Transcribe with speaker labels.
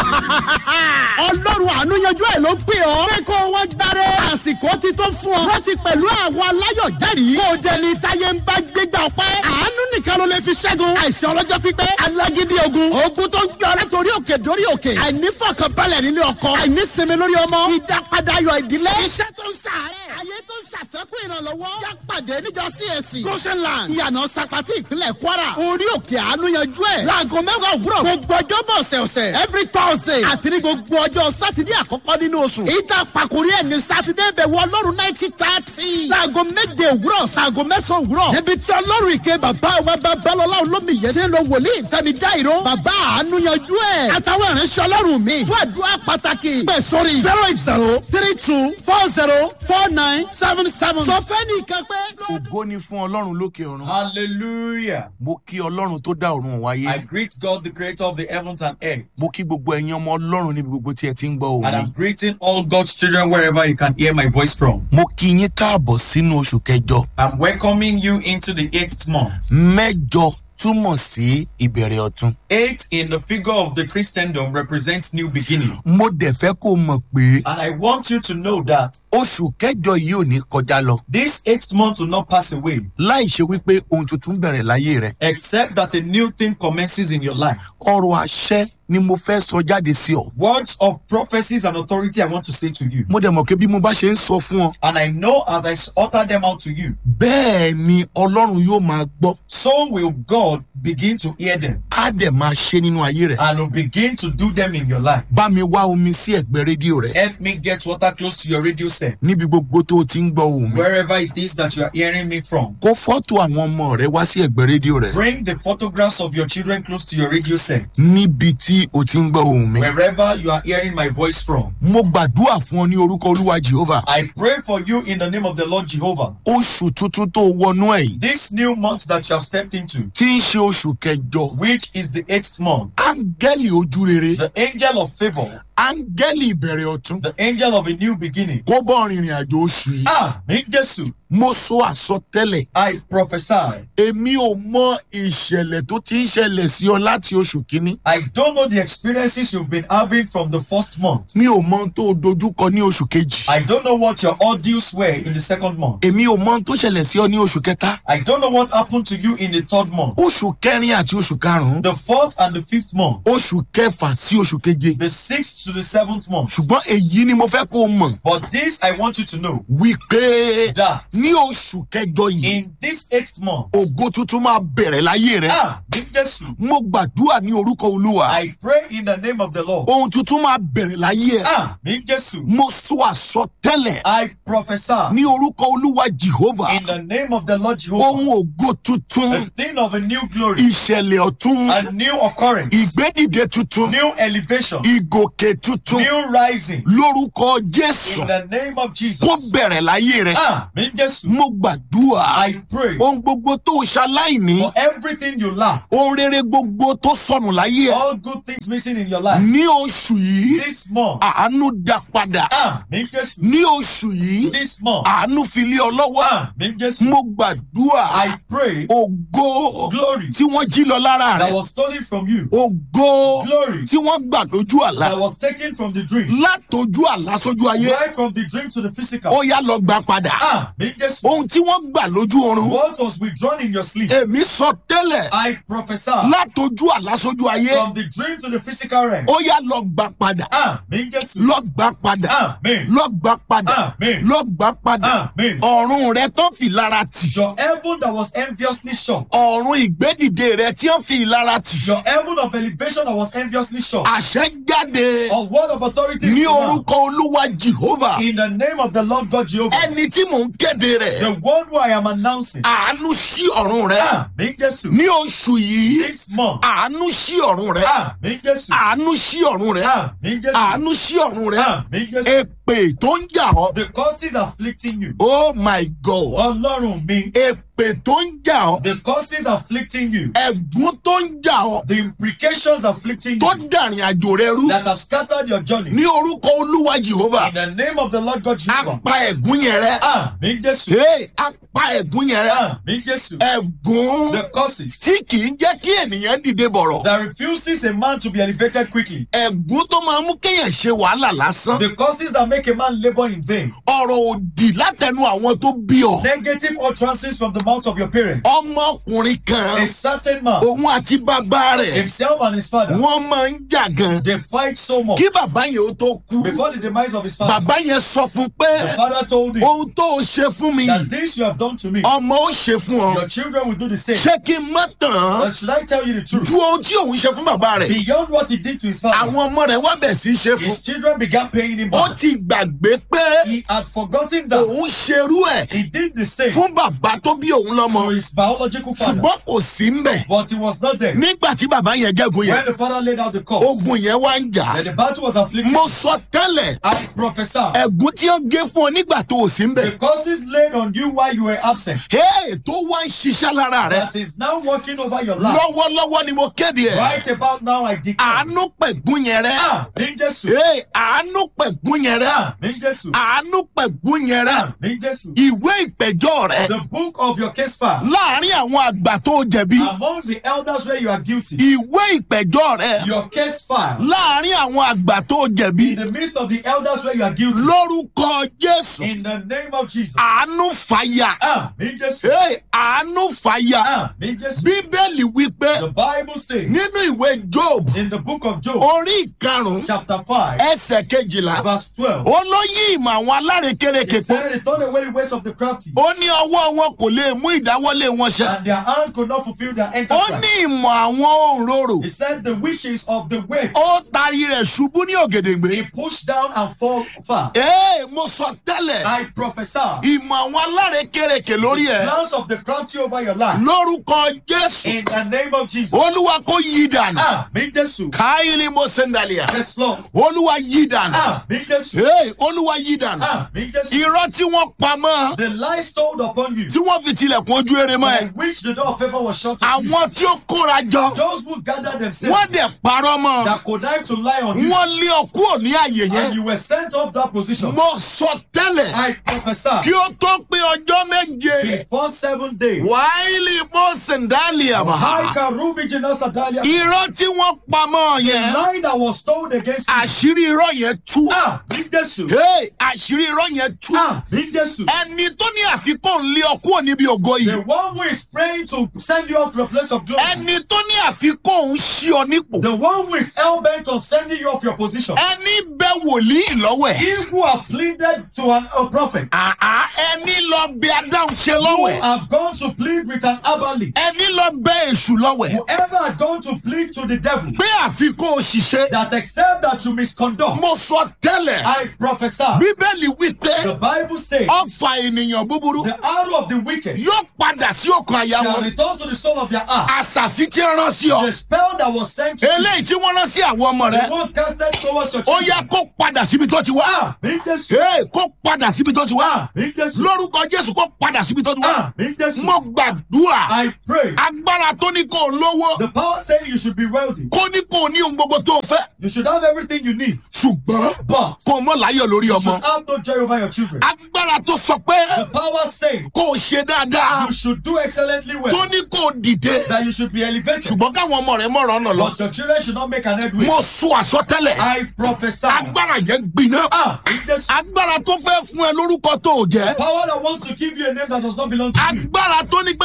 Speaker 1: ọlọ́run àánú yanjú ẹ̀ ló pè ọ́. pé kó wọ́n gbáre. àsìkò ti tó fún ọ. láti pẹ̀lú àwọn aláyọ̀ jẹ́rìí. kó o jẹ ní táyé ń bá gbégbá ọpẹ́. àánú nìkan ló lè fi ṣẹ́gun. àìsàn ọlọ́jọ́ pípẹ́. alágídí ogun. ogun tó ń gbé ọ látòrí òkè dórí òkè. àìnífọ̀kànbalẹ̀ nílé ọkọ. àìnísinmi lórí ọmọ. ìdápadà ayọ̀ ìdílé. iṣẹ́ tó ń sàárẹ̀. ayé tó ń ṣàfẹ́kù ìrànlọ́wọ́. yá pàdé níjọ CAC. goshenland. ìyànà sapati ìpínlẹ̀ kwara. orí òkè àánú yanjú ẹ̀. láago mẹ́wàá òwúrọ̀. gbogbo ọjọ́ bọ̀ ọ̀sẹ̀ọ̀sẹ̀. every thursday. àti ní gbogbo ọjọ́ sátidé àkọ́kọ́ nínú oṣù. ìta pàkórí ẹ̀ ní sátidé bẹ̀wò ọlọ́run náìtì tààtì. láago méje òwúrọ̀ sáago mẹ́sàn-án òwúrọ̀. níbi tí ọlọ́run ìké bàbá wa babalọ́lá olómi yẹn ti ń lo wòlíì fẹ́mi dáìró. bàbá àánú yanjú ẹ̀. àtàwọn ìránṣẹ́ ọlọ́run mi. fún àdúrà pàtàkì. pẹ̀ sórí zero eight zero three two four zero four nine seven seven. sọ fẹ́ nìkan pé.
Speaker 2: ògo ni fún ọlọ́run lókè ọ̀run.
Speaker 3: Hallelujah.
Speaker 2: mo kí ọlọ́run tó dá ọ̀run
Speaker 3: I
Speaker 2: wáyé.
Speaker 3: greet God, the creator of the heavens and earth.
Speaker 2: mo kí gbogbo ẹ̀yin ọmọ ọlọ́run níbi gbogbo tí ẹ ti ń gbọ́
Speaker 3: And
Speaker 2: òun.
Speaker 3: I'm greeting all God's children wherever you can hear my voice from.
Speaker 2: mo kí yín káàbọ̀ sínú oṣù kẹjọ.
Speaker 3: I'm welcoming you into the eighth month.
Speaker 2: mẹ́jọ túmọ̀ sí ìbẹ̀rẹ̀ ọ̀tun.
Speaker 3: Eight in the figure of the Christendom represents new beginning.
Speaker 2: mo dẹ̀ fẹ́ kó o mọ̀ pé
Speaker 3: And I want you to know that
Speaker 2: oṣù kẹjọ yìí ò ní kọjá lọ.
Speaker 3: this eighth month will not pass away,
Speaker 2: láì ṣe wípé ohun tuntun bẹ̀rẹ̀ láyé rẹ̀.
Speaker 3: except that a new thing commences in your life.
Speaker 2: ọrọ̀ àṣẹ ni mo fẹ́ sọ jáde sí ọ.
Speaker 3: Words of prophecies and authority I want to say to you.
Speaker 2: mo dẹ̀ mọ̀ pé bí mo bá ṣe ń sọ fún ọ.
Speaker 3: And I know as I utter them out to you,
Speaker 2: bẹ́ẹ̀ ni ọlọ́run yóò máa gbọ́.
Speaker 3: so will God begin to hear them
Speaker 2: á dẹ̀ máa ṣe nínú ayé rẹ̀.
Speaker 3: and will begin to do them in your life.
Speaker 2: bá mi wá omi sí ẹ̀gbẹ́ rédíò rẹ̀.
Speaker 3: Help me get water close to your radio set.
Speaker 2: níbi gbogbo tó o ti ń gbọ́ ohùn mi.
Speaker 3: Wherever it is that you are hearing me from.
Speaker 2: kó fọ́tò àwọn ọmọ rẹ wá sí ẹ̀gbẹ́ rédíò rẹ̀.
Speaker 3: Bring the photographs of your children close to your radio set.
Speaker 2: níbi tí o ti ń gbọ́ ohùn mi.
Speaker 3: Wherever you are hearing my voice from.
Speaker 2: mo gbàdúrà fún ọ ní orúkọ olúwa jehova.
Speaker 3: I pray for you in the name of the Lord Jehovah.
Speaker 2: oṣù tuntun tó wọnú ẹ̀ yìí.
Speaker 3: This new month that you have stepped into,
Speaker 2: tí ń ṣe oṣù kẹjọ.
Speaker 3: which is the eighth month,
Speaker 2: áńgẹ́lì ojú rere.
Speaker 3: the angel of favor,
Speaker 2: áńgẹ́lì ìbẹ̀rẹ̀ ọ̀tún.
Speaker 3: the angel of a new beginning.
Speaker 2: kó bọ́ rìnrìn àjò oṣù yìí.
Speaker 3: Ah, in Jesus,
Speaker 2: mo sọ àsọtẹ́lẹ̀.
Speaker 3: I prophesy.
Speaker 2: èmi ò mọ ìṣẹ̀lẹ̀ tó ti ń ṣẹlẹ̀ sí ọ láti oṣù kínní.
Speaker 3: I don't know the experiences you've been having from the first month.
Speaker 2: mi ò mọ ohun tó o dojúkọ ní oṣù kejì.
Speaker 3: I don't know what your ordeals were in the second month.
Speaker 2: èmi ò mọ ohun tó ṣẹlẹ̀ sí ọ ní oṣù kẹta.
Speaker 3: I don't know what happened to you in the third month,
Speaker 2: oṣù kẹrin àti oṣù karùn-ún.
Speaker 3: the fourth and the fifth month,
Speaker 2: oṣù kẹfà sí oṣù keje.
Speaker 3: the sixth to the seventh month.
Speaker 2: ṣùgbọ́n èyí ni mo fẹ́ kó o mọ̀
Speaker 3: But this I want you to know
Speaker 2: wípé
Speaker 3: that
Speaker 2: ní oṣù kẹjọ yìí
Speaker 3: in this eighth month,
Speaker 2: ògo tuntun máa bẹ̀rẹ̀ láyé rẹ.
Speaker 3: ah, in Jesus,
Speaker 2: mo gbàdúrà ní orúkọ olúwa
Speaker 3: I pray in the name of the Lord.
Speaker 2: ohun tuntun máa bẹ̀rẹ̀ láyé ẹ.
Speaker 3: Ah, in Jesus,
Speaker 2: mo sọ àsọtẹ́lẹ̀
Speaker 3: I prophesy
Speaker 2: ní orúkọ olúwa jehova
Speaker 3: in the name of the Lord Jehovah,
Speaker 2: ohun ògo tuntun
Speaker 3: a thing of a new glory,
Speaker 2: ìṣẹ̀lẹ̀ ọ̀tun
Speaker 3: a new occurrence,
Speaker 2: ìgbédìde tuntun
Speaker 3: new elevation,
Speaker 2: ìgòkè tuntun
Speaker 3: new rising.
Speaker 2: lórúkọ jésù
Speaker 3: In the name of Jesus.
Speaker 2: kó bẹ̀rẹ̀ láyé rẹ.
Speaker 3: Ah, in Jesus,
Speaker 2: mo gbàdúrà
Speaker 3: I pray
Speaker 2: ohun gbogbo tó o ṣaláìní
Speaker 3: for everything you lack,
Speaker 2: ohun rere gbogbo tó sọnù láyé ẹ
Speaker 3: all good things missing in your life.
Speaker 2: ní oṣù yìí
Speaker 3: This month,
Speaker 2: àánú dá padà
Speaker 3: ah, in Jesus,
Speaker 2: ní oṣù yìí
Speaker 3: this month,
Speaker 2: àánú fi lé ọ lọ́wọ́
Speaker 3: ah, in Jesus,
Speaker 2: mo gbàdúrà
Speaker 3: I pray
Speaker 2: ògo
Speaker 3: glory
Speaker 2: tí wọ́n jí lọ lára
Speaker 3: that
Speaker 2: rẹ
Speaker 3: was stolen from you,
Speaker 2: ògo
Speaker 3: glory
Speaker 2: tí wọ́n gbà lójú àlá
Speaker 3: that was taken from the dream,
Speaker 2: látọjú àlá sójú ayé
Speaker 3: right from the dream to the physical.
Speaker 2: ó yá lọ gbà padà
Speaker 3: Ah, in Jesus,
Speaker 2: ohun tí wọ́n gbà lójú oorun
Speaker 3: what was withdrawn in your sleep,
Speaker 2: èmi sọ tẹ́lẹ̀
Speaker 3: I prophesy
Speaker 2: látọjú àlá sójú ayé
Speaker 3: from the dream to the physical realm.
Speaker 2: ó yá lọ gbà padà
Speaker 3: Ah, in Jesus,
Speaker 2: lọ gbà padà
Speaker 3: Amen.
Speaker 2: lọ gbà padà
Speaker 3: Amen.
Speaker 2: lọ gbà padà
Speaker 3: Amen.
Speaker 2: ọ̀run rẹ tó fi lára tì
Speaker 3: Your heaven that was enviously shut,
Speaker 2: ọ̀run ìgbédìde rẹ tí ó fi lára tì
Speaker 3: your heaven of elevation that was enviously shut,
Speaker 2: àṣẹ jáde
Speaker 3: a word of authority is
Speaker 2: ní
Speaker 3: pronounced
Speaker 2: orúkọ olúwa jehova
Speaker 3: in the name of the Lord God Jehovah.
Speaker 2: ẹni tí mò ń kéde rẹ
Speaker 3: The one who I am announcing.
Speaker 2: àánú sí ọ̀run rẹ
Speaker 3: Ah, in Jesus,
Speaker 2: ní oṣù yìí
Speaker 3: this month.
Speaker 2: àánú sí ọ̀run rẹ
Speaker 3: Ah, in Jesus,
Speaker 2: àánú sí ọ̀run rẹ
Speaker 3: ah, in Jesus,
Speaker 2: àánú sí ọ̀run rẹ
Speaker 3: ah, in Jesus,
Speaker 2: èpè èpè tó ń jà ọ́
Speaker 3: The causes afflicting you.
Speaker 2: oh my god
Speaker 3: Ọlọ́run mi.
Speaker 2: èpè tó ń jà ọ́
Speaker 3: The causes afflicting you.
Speaker 2: ẹ̀gún tó ń jà ọ́
Speaker 3: The implications afflicting
Speaker 2: tó
Speaker 3: you.
Speaker 2: dàrin àjò rẹ rú
Speaker 3: That have scattered your journey.
Speaker 2: ní orúkọ olúwa jehova
Speaker 3: In the name of the Lord God
Speaker 2: á
Speaker 3: Jehovah.
Speaker 2: pa ẹ̀gún yẹn rẹ
Speaker 3: Àmì Jésù.
Speaker 2: Hey, á pa ẹ̀gún yẹn rẹ
Speaker 3: Àmì Jésù.
Speaker 2: ẹ̀gún
Speaker 3: The causes
Speaker 2: tí kì í jẹ́ kí ènìyàn dìde bọ̀rọ̀
Speaker 3: that refuses a man to be elevated quickly.
Speaker 2: ẹ̀gún tó máa mú kéèyàn ṣe wàhálà lásán
Speaker 3: The causes that make a man labor in vain.
Speaker 2: ọ̀rọ̀ òdì látẹnu àwọn tó bí ọ
Speaker 3: Negative utterances from the mouth of your parents.
Speaker 2: ọmọkùnrin kan
Speaker 3: A certain man,
Speaker 2: òun àti bàbá rẹ̀
Speaker 3: himself and his father,
Speaker 2: wọ́n máa ń jà gan
Speaker 3: they fight so much.
Speaker 2: kí bàbá yẹn ó tó kú
Speaker 3: Before the demise of his father,
Speaker 2: bàbá yẹn sọ fún
Speaker 3: the
Speaker 2: pé
Speaker 3: father told him
Speaker 2: ohun tó o ṣe fún mi
Speaker 3: that this you have done to me,
Speaker 2: ọmọ ó ṣe fún ọ
Speaker 3: your children will do the same.
Speaker 2: ṣé kí n má tàn án
Speaker 3: But should I tell you the truth?
Speaker 2: ju ohun tí òun ṣe fún bàbá rẹ̀
Speaker 3: Beyond what he did to his father,
Speaker 2: àwọn ọmọ rẹ̀ wá bẹ̀ sí í ṣe fún
Speaker 3: his children began paying him
Speaker 2: ó
Speaker 3: back.
Speaker 2: ti gbàgbé pé
Speaker 3: He had forgotten that
Speaker 2: òun ṣerú ẹ̀
Speaker 3: he did the same
Speaker 2: fún bàbá tó bí òun lọ́mọ
Speaker 3: to his biological father,
Speaker 2: ṣùgbọ́n kò sí ń bẹ̀
Speaker 3: but he was not there.
Speaker 2: nígbà tí bàbá yẹn gẹ́gun yẹn
Speaker 3: When the father laid out the cause,
Speaker 2: ogun yẹn wá ń jà
Speaker 3: and the battle was afflicted,
Speaker 2: mo sọ tẹ́lẹ̀
Speaker 3: I prophesy
Speaker 2: ẹ̀gún tí ó gé fún ọ nígbà tó o sí ń bẹ̀
Speaker 3: the causes laid on you while you were absent,
Speaker 2: Hey, tó wá ń ṣiṣẹ́ lára rẹ̀
Speaker 3: that is now working over your life.
Speaker 2: lọ́wọ́lọ́wọ́ ni mo kéde ẹ̀
Speaker 3: Right about now, I declare.
Speaker 2: àánú pẹ̀gún yẹn rẹ̀
Speaker 3: Ah, in Jesus.
Speaker 2: Hey, àánú pẹ̀gún yẹn rẹ̀
Speaker 3: Ah, in Jesus.
Speaker 2: àánú pẹ̀gún yẹn rẹ̀
Speaker 3: Ah, in Jesus.
Speaker 2: ìwé ìpẹ̀jọ́ rẹ̀
Speaker 3: The book of your case file.
Speaker 2: láàrin àwọn àgbà tó jẹ̀bi
Speaker 3: Amongst the elders where you are guilty.
Speaker 2: ìwé ìpẹ̀jọ́ rẹ̀
Speaker 3: Your case file.
Speaker 2: láàrin àwọn àgbà tó jẹ̀bi
Speaker 3: In the midst of the elders where you are guilty.
Speaker 2: lórúkọ jésù
Speaker 3: In the name of Jesus.
Speaker 2: àánú fàyà
Speaker 3: Ah, in Jesus.
Speaker 2: Hey, àánú fàyà
Speaker 3: Ah, in Jesus.
Speaker 2: bíbélì wípé
Speaker 3: The Bible says
Speaker 2: nínú ìwé job
Speaker 3: in the book of Job,
Speaker 2: orí ìkarùn
Speaker 3: chapter 5,
Speaker 2: ẹsẹ̀ kejìlá
Speaker 3: verse 12,
Speaker 2: ó ló yí ìmọ̀ àwọn alárekérekè
Speaker 3: it
Speaker 2: pọ̀
Speaker 3: said, They turn away the ways of the crafty,
Speaker 2: ó ní ọwọ́ wọn kò lè mú ìdáwọ́lé wọn ṣẹ
Speaker 3: and their hand could not fulfill their
Speaker 2: ó
Speaker 3: enterprise.
Speaker 2: ní ìmọ̀ àwọn òǹrorò
Speaker 3: He said, The wishes of the wicked,
Speaker 2: ó tari rẹ̀ ṣubú ní ògèdèǹgbé
Speaker 3: he pushed down and fall far.
Speaker 2: ee mo sọ tẹ́lẹ̀
Speaker 3: I prophesy,
Speaker 2: ìmọ̀ àwọn alárekérekè lórí ẹ̀
Speaker 3: plans of the crafty over your life,
Speaker 2: lórúkọ jésù
Speaker 3: in the name of Jesus.
Speaker 2: olúwa kò yí dànù
Speaker 3: Ah, mi Jesu.
Speaker 2: káyìlì mo sẹ́ńdàlíà
Speaker 3: Yes, Lord.
Speaker 2: olúwa yí dànù
Speaker 3: Ah, mi Jesu.
Speaker 2: ee olúwa yí dànù
Speaker 3: Ah, mi Jesu.
Speaker 2: irọ́ tí wọ́n pa mọ́
Speaker 3: The lies told upon you,
Speaker 2: tí wọ́n fi tilẹ̀kùn ojú eré mọ́
Speaker 3: by
Speaker 2: ẹ
Speaker 3: which the door of favor was shut to you.
Speaker 2: àwọn tí ó kóra jọ
Speaker 3: Those who gathered themselves
Speaker 2: wọ́n dẹ̀ parọ́ mọ́
Speaker 3: that connive to lie on you,
Speaker 2: wọ́n lé ọ kúrò ní àyè
Speaker 3: and
Speaker 2: yẹn
Speaker 3: you were sent off that position.
Speaker 2: mo sọ tẹ́lẹ̀
Speaker 3: I prophesy
Speaker 2: kí ó tó pé ọjọ́ méje
Speaker 3: before seven days.
Speaker 2: wáìlì mo sẹ̀ńdálì àbá
Speaker 3: Haika Rubi Jinasa Dalia.
Speaker 2: irọ́ tí wọ́n pa mọ́
Speaker 3: The
Speaker 2: yẹn
Speaker 3: lie that was told against you.
Speaker 2: àṣírí irọ́ yẹn tú
Speaker 3: Ah, mi Jesu.
Speaker 2: Hey, àṣírí irọ́ yẹn tú
Speaker 3: Ah, mi Jesu.
Speaker 2: ẹni tó ní àfikún lé ọ kúrò níbi ògo
Speaker 3: The
Speaker 2: yìí
Speaker 3: one who is praying to send you off to a place of glory.
Speaker 2: ẹni tó ní àfikún ṣí ọ nípò
Speaker 3: The one who is hell bent on sending you off your position.
Speaker 2: ẹni bẹ wòlíì lọ́wọ́ ẹ̀
Speaker 3: He who have pleaded to an, a prophet.
Speaker 2: àá ẹni lọ bẹ adáhùn ṣe
Speaker 3: Who
Speaker 2: lọ́wọ́ ẹ̀
Speaker 3: have gone to plead with an Abali.
Speaker 2: ẹni lọ bẹ èṣù lọ́wọ́ ẹ̀
Speaker 3: Whoever had gone to plead to the devil.
Speaker 2: pé àfikún òṣìṣẹ́
Speaker 3: That except that you misconduct.
Speaker 2: mo sọ tẹ́lẹ̀
Speaker 3: I prophesy.
Speaker 2: bíbélì wípé
Speaker 3: The Bible says.
Speaker 2: ọfà ènìyàn búburú
Speaker 3: The arrow of the wicked
Speaker 2: yóò padà sí ọkàn àyà
Speaker 3: shall
Speaker 2: wọn
Speaker 3: return to the soul of their heart.
Speaker 2: àṣàsí tí ń rán sí ọ
Speaker 3: The spell that was sent to you,
Speaker 2: eléyìí tí wọ́n rán sí àwọn ọmọ rẹ
Speaker 3: the one casted towards your
Speaker 2: ó
Speaker 3: children.
Speaker 2: yẹ kó padà síbi tó ti wá
Speaker 3: Ah, in Jesus.
Speaker 2: Hey, kó padà síbi tó ti wá
Speaker 3: Ah, in Jesus.
Speaker 2: lórúkọ jésù kó padà síbi tó ti wá
Speaker 3: Ah, in Jesus.
Speaker 2: mo gbàdúrà
Speaker 3: I pray.
Speaker 2: agbára tó ní kó o lówó
Speaker 3: The power saying you should be wealthy.
Speaker 2: kó ní kó o ní ohun gbogbo tó o fẹ́
Speaker 3: You should have everything you need.
Speaker 2: ṣùgbọ́n
Speaker 3: But
Speaker 2: kó o mọ̀ láyọ̀ lórí
Speaker 3: you
Speaker 2: ọmọ
Speaker 3: should have no joy over your children.
Speaker 2: agbára tó sọ pé
Speaker 3: The power saying
Speaker 2: kó o ṣe dáadáa
Speaker 3: you should do excellently
Speaker 2: tó
Speaker 3: well.
Speaker 2: ní kó o dìde
Speaker 3: That you should be elevated.
Speaker 2: ṣùgbọ́n káwọn ọmọ rẹ mọ̀ràn ọ̀nà lọ
Speaker 3: But your children should not make an headway.
Speaker 2: mo sọ àsọtẹ́lẹ̀
Speaker 3: I prophesy.
Speaker 2: agbára yẹn gbiná
Speaker 3: Ah, in Jesus.
Speaker 2: agbára tó fẹ́ fún ẹ lórúkọ tó o jẹ́
Speaker 3: Power that wants to give you a name that does not belong to you.
Speaker 2: agbára tó ní